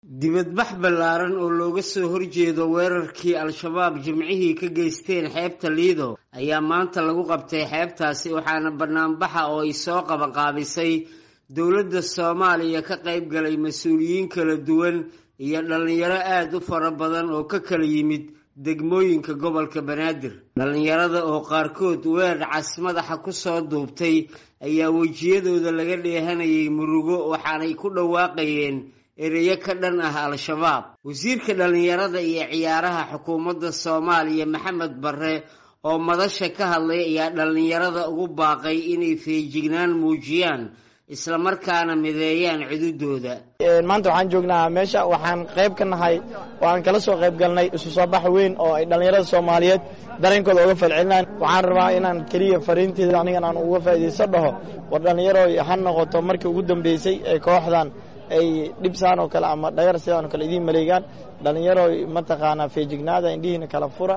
dibadbax ballaaran oo looga soo horjeedo weerarkii al-shabaab jimcihii ka geysteen xeebta liido ayaa maanta lagu qabtay xeebtaasi waxaana banaanbaxa oo ay soo qabanqaabisay dowladda soomaaliya ka qayb galay mas-uuliyiin kala duwan iyo dhallinyaro aada u fara badan oo ka kala yimid degmooyinka gobolka banaadir dhallinyarada oo qaarkood weer cas madaxa kusoo duubtay ayaa wejiyadooda laga dheehanayay murugo waxaanay ku dhawaaqayeen ereyo ka dhan ah al-shabaab wasiirka dhallinyarada iyo ciyaaraha xukuumadda soomaaliya maxamed barre oo madasha ka hadlay ayaa dhallinyarada ugu baaqay inay feejignaan muujiyaan islamarkaana mideeyaan cududooda maanta waxaan joognaa meesha waxaan qayb ka nahay oo aan kala soo qayb galnay isu soo bax weyn oo ay dhallinyarada soomaaliyeed dareenkooda uga falcelinaan waxaan rabaa inaan keliya fariinteeda anigan aan uga faa'iidayso dhaho war dhallinyaro ha noqoto markii ugu dambeysay ee kooxdan ay dhibsaan oo kale ama dhagar sidaan oo kale idiin maleegaan dhallinyaro mataqaanaa feejignaada indhihiina kala fura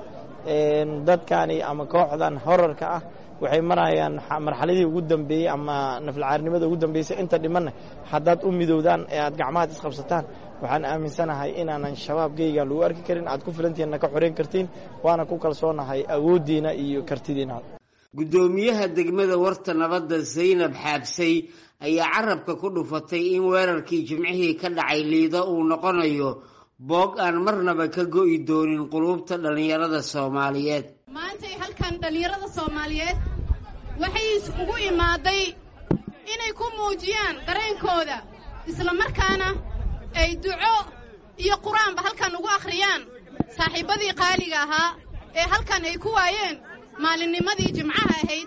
dadkani ama kooxdan horarka ah waxay marayaan marxaladii ugu dambeeyey ama naflcaarnimada ugu dambeysay inta dhimanna haddaad u midowdaan ee aad gacmahaad isqabsataan waxaan aaminsanahay inaanan shabaabgeygan lagu arki karin aad ku filantiinna ka xoreyn kartiin waana ku kalsoonahay awooddiina iyo kartidiina guddoomiyaha degmada warta nabadda zaynab xaabsay ayaa carabka ku dhufatay in weerarkii jimcihii ka dhacay liido uu noqonayo boog aan marnaba ka go'i doonin quluubta dhallinyarada soomaaliyeed maantay halkan dhallinyarada soomaaliyeed waxay ugu imaaday inay ku muujiyaan dareenkooda islamarkaana ay duco iyo qur-aanba halkan ugu akhriyaan saaxiibbadii qaaliga ahaa ee halkan ay ku waayeen maalinnimadii jimcaha ahayd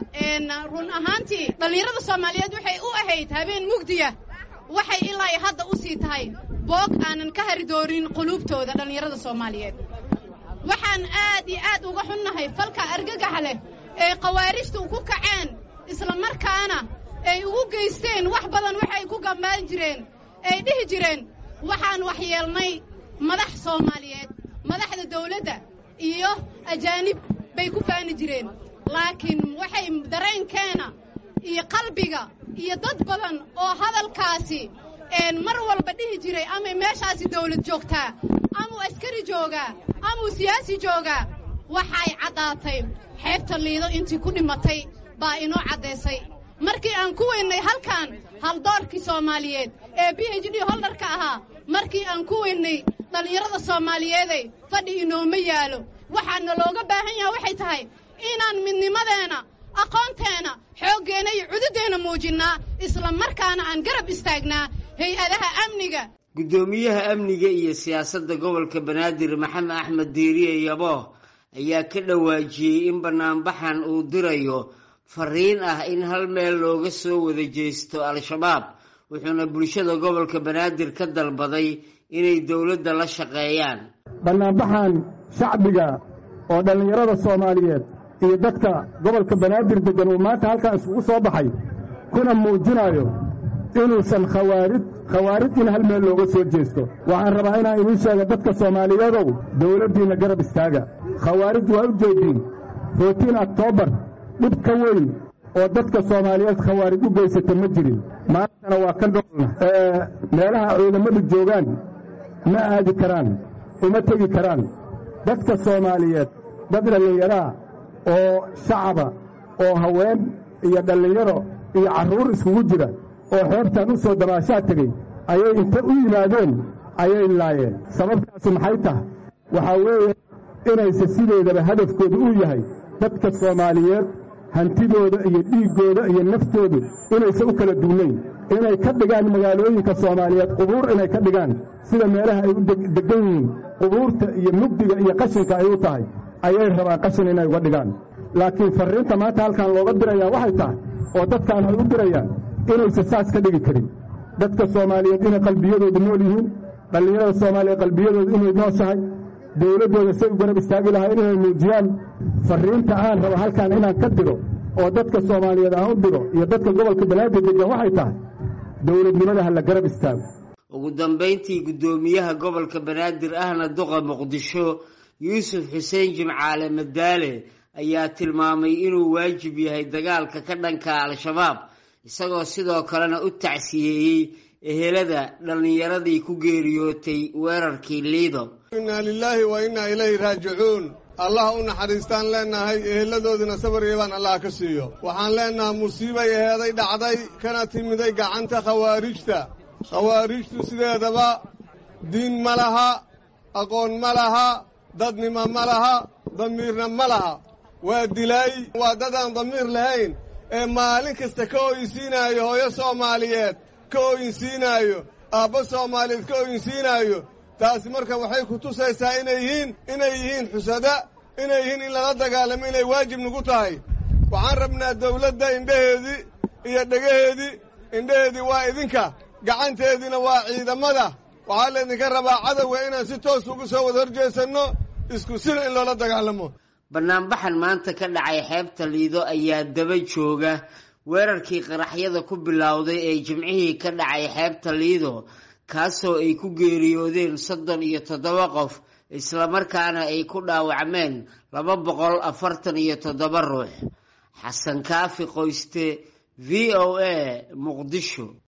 run ahaantii dhallinyarada soomaaliyeed waxay u ahayd habeen mugdiya waxay ilaa hadda u sii tahay boog aanan ka hari doonin quluubtooda dhallinyarada soomaaliyeed waxaan aad iyo aad uga xunnahay falka argagaxa leh ee khawaarijtu ku kaceen islamarkaana ay ugu geysteen wax badan waxay ku gambaan jireen ay dhihi jireen waxaan waxyeelnay madax soomaaliyeed madaxda dawladda iyo ajaanib bay ku faani jireen laakiin waxay dareenkeena iyo qalbiga iyo dad badan oo hadalkaasi mar walba dhihi jiray amay meeshaasi dawlad joogtaa amuu askari joogaa amuu siyaasi joogaa waxay caddaatay xeebta liido intii ku dhimatay baa inoo caddaysay markii aan ku weynnay halkan haldoorkii soomaaliyeed ee b h d holdarka ahaa markii aan ku weynnay dhallinyarada soomaaliyeeday fadhi inooma yaalo waxaana looga baahan yaha waxay tahay inaan midnimadeenna aqoonteenna xooggeenna iyo cududeenna muujinnaa isla markaana aan garab istaagnaa hay-adaha amniga guddoomiyaha amniga iyo siyaasadda gobolka banaadir maxamed axmed diiriye yabooh ayaa ka dhawaajiyey in banaanbaxan uu dirayo fariin ah in hal meel looga soo wada jeesto al-shabaab wuxuuna bulshada gobolka banaadir ka dalbaday inay dowladda la shaqeeyaan banaanbaxan shacbiga oo dhallinyarada soomaaliyeed iyo dadka gobolka banaadir deggan uu maanta halkan isugu soo baxay kuna muujinayo inuusan khawaarid khawaarid in hal meel looga soo jeesto waxaan rabaa inaan idiin sheega dadka soomaaliyeedow dawladdiinna garab istaaga khawaarid waa u jeediin rootiin oktoobar dhib ka weyn oo dadka soomaaliyeed khawaarid u geysata ma jirin maantana waa ka noolna meelaha ciidamadu joogaan ma aadi karaan uma tegi karaan dadka soomaaliyeed dad dhallinyaraa oo shacaba oo haween iyo dhallinyaro iyo carruur iskugu jira oo xeebtan u soo dabaashaa tegey ayay inta u yimaadeen ayay laayeen sababtaasi maxay tahay waxaa weeye inayse sideedaba hadafkoodu uu yahay dadka soomaaliyeed hantidooda iyo dhiiggooda iyo naftoodu inayse u kala duunayn inay ka dhigaan magaalooyinka soomaaliyeed qubuur inay ka dhigaan sida meelaha ay u deggan yihiin qubuurta iyo mugdiga iyo qashinka ay u tahay ayay rabaan qashin inay uga dhigaan laakiin farriinta maanta halkan looga dirayaa waxay tahay oo dadkaan ay u dirayaan inayse saas ka dhigi karin dadka soomaaliyeed inay qalbiyadoodu nool yihiin dhallinyarada soomaaliyeed qalbiyadoodu inay nooshahay dawladdooda say u garab istaagi lahayn inay muujiyaan farriinta aan rabo halkan inaan ka diro oo dadka soomaaliyeed aan u diro iyo dadka gobolka banaadir deggan waxay tahay dowladnimada ha la garab istaago ugu dambayntii guddoomiyaha gobolka banaadir ahna duqa muqdisho yuusuf xuseen jimcaale madaale ayaa tilmaamay inuu waajib yahay dagaalka ka dhanka al-shabaab isagoo sidoo kalena u tacsiyeeyey ehelada dhallinyaradii ku geeriyootay weerarkii liido innaa lilaahi wa innaa ilayhi raajicuun allah u naxariistaan leennahay eheladoodina sabar iyo baan allah ka siiyo waxaan leennahay musiibay eheeday dhacday kana timiday gacanta khawaarijta khawaarijtu sideedaba diin ma laha aqoon ma laha dadnimo ma laha damiirna ma laha waa dilaay waa dadaan damiir lahayn ee maalin kasta ka ooyinsiinaayo hooyo soomaaliyeed ka ooyinsiinaayo aabba soomaaliyeed ka ooyinsiinaayo taasi marka waxay ku tusaysaa inay yihiin inay yihiin xusada inay yihiin in lala dagaalamo inay waajib nagu tahay waxaan rabnaa dawladda indhaheedii iyo dhegaheedii indhaheedii waa idinka gacanteediina waa ciidamada waxaa laydinka rabaa cadowga inaan si toos ugu soo wada horjeesanno isku sina in loola dagaalamo banaanbaxan maanta ka dhacay xeebta liido ayaa daba jooga weerarkii qaraxyada ku bilowday ee jimcihii ka dhacay xeebta liido kaasoo ay ku geeriyoodeen soddon iyo toddoba qof islamarkaana ay ku dhaawacmeen laba boqol afartan iyo toddoba ruux xasan kaafi qoyste v o a muqdisho